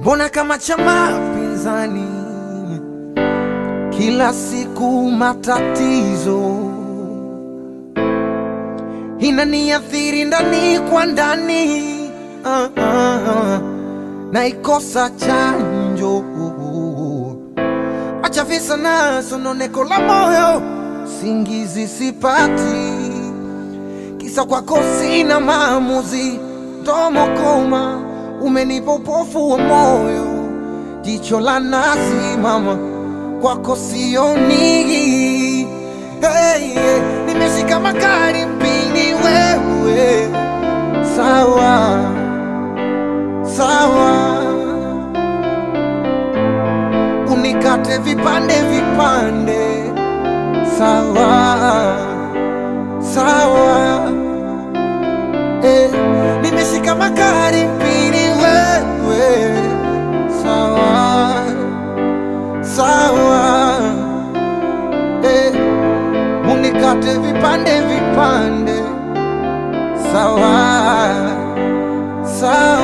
Mbona kama chama pinzani, kila siku matatizo inaniathiri ndani kwa ndani, ah, ah, ah. naikosa chanjo, acha visa na sononeko la moyo, singizi sipati, kisa kwako sina maamuzi, domo koma, umenipa upofu wa moyo, jicho la nazi mama, kwako sioni hey, hey, nimeshika makali mpini wewe, sawa sawa, unikate vipande vipande, sawa sawa, eh, nimeshika makali mpini wewe, sawa sawa, eh, unikate vipande vipande, sawa sawa.